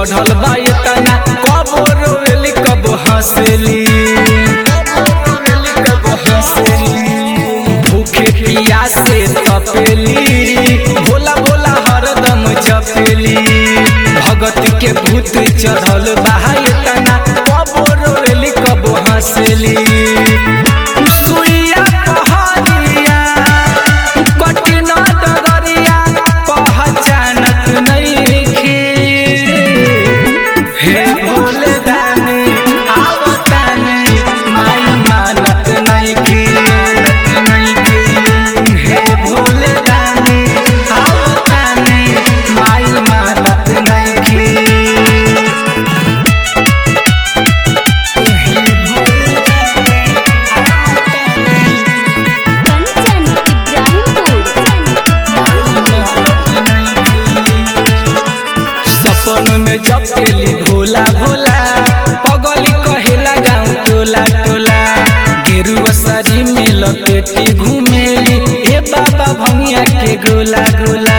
चढ़ल बा एतना कबो रोवेली कबो हंसेली भूखे पियासे तपेली भोला भोला हरदम जपेली भगत के भूत चढ़ल बा एतना कबो रोवेली कबो हंसेली सुइया पहाड़िया कठिन डगरिया पहचानत नइखे हे भोले दानी आवतानी माय मानत नइखे हे भोले दानी आवतानी माय मानत नइखे हे भोले कंचन सपन में जपेली भोला भोला पगली कहेला गाँव टोला टोला गेरुआ साड़ी में लपेटी घूमेली हे बाबा भंगिया के गोला गोला